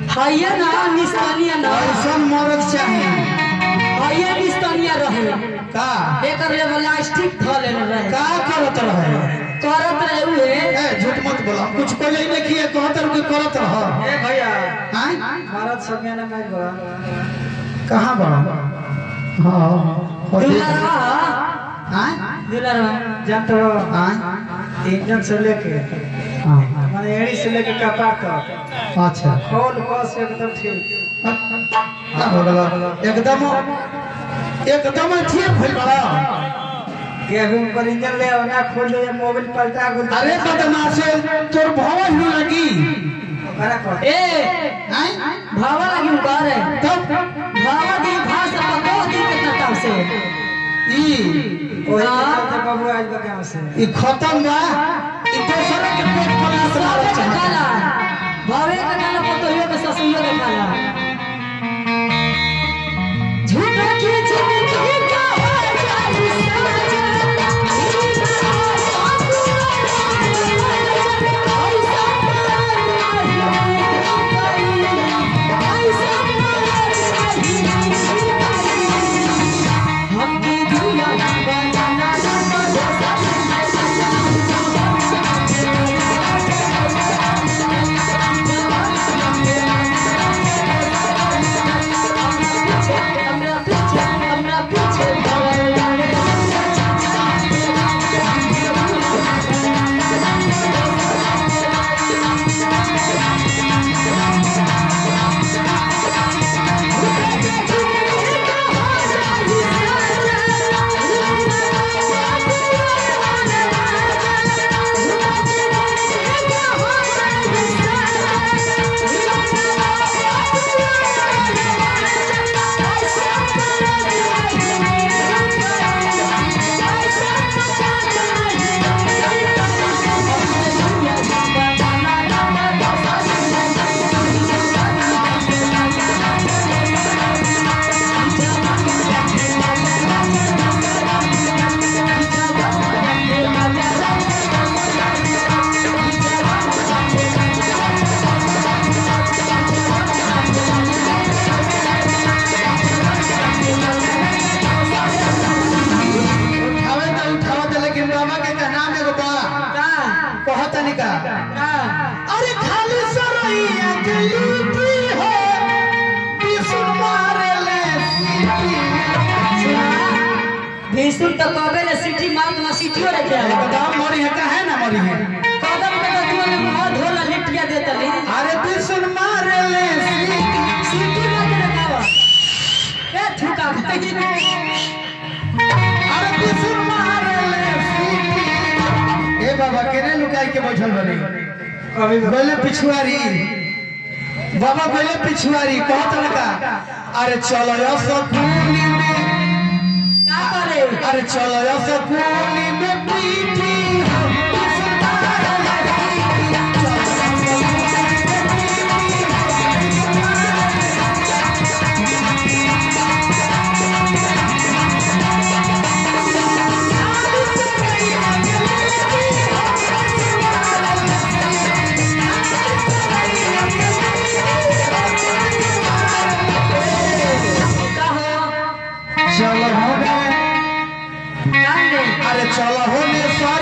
हइये ना निस्तनिया ना ऐसन मरद चाही हइये निस्तनिया रहे का एकर ले प्लास्टिक थले रहे का करत रहे करत रहे उहे ए झूठ मत बोला कुछ पहले ही नहीं किए कहत रहो कि करत रह ए भैया हैं भारत संज्ञा ने मैं बड़ा कहाँ बड़ा हाँ हो देख। दुलरवा हैं दुलरवा जानते हो हैं इंजन से लेके हाँ माने एड़ी से लेके कपार तक अच्छा खोल कस एकदम ठीक का हो गला एकदम एकदम ठीक भइल बड़ा गेहूं पर इंजन ले आओ ना खोल दे मोबाइल पलटा गुल अरे बदमाश तोर भवा ही लगी करा कर ए हैं भावा लगी करे तब भावा दी भाषा पको दी कितना काम से ई ओए हाँ। तो बाबू आज बका से ई खत्म बा ई दोसर के पेट पलास भावे मारे का चाहता खाला भावे का खाला पतोहियो के ससुइयो के खाला झूठा की जिंदगी का हो हमकी दुनिया बनाना हमरा पीछे हमरा पीछे उठावे तो उठावे तो लेकिन बाबा के कहना में एगो बा का कहत नहीं का का अरे खाली सरैया के लिट्टी हो बिसुर मारे ले सीटी भीषुर तो कबे ले सिटी मार ना सिटियो रखे आवे एकदम मरी है काहे ना मरी है कदम के तो तुमने मुंह धोला लिटिया देता ली अरे बिसुर मारे ले सीटी सिटी मार के रखावा ए ठुका भाई अरे बिसुर मारे ले सीटी ए बाबा केने लुकाई के बैठल बनी कभी बोले पिछुआरी बाबा बोले पिछुआरी कहत लगा अरे चलो यो सकुली में का करे अरे चलो यो सकुली में पीठी का हो चलो होने कांदे अरे चलो होने सर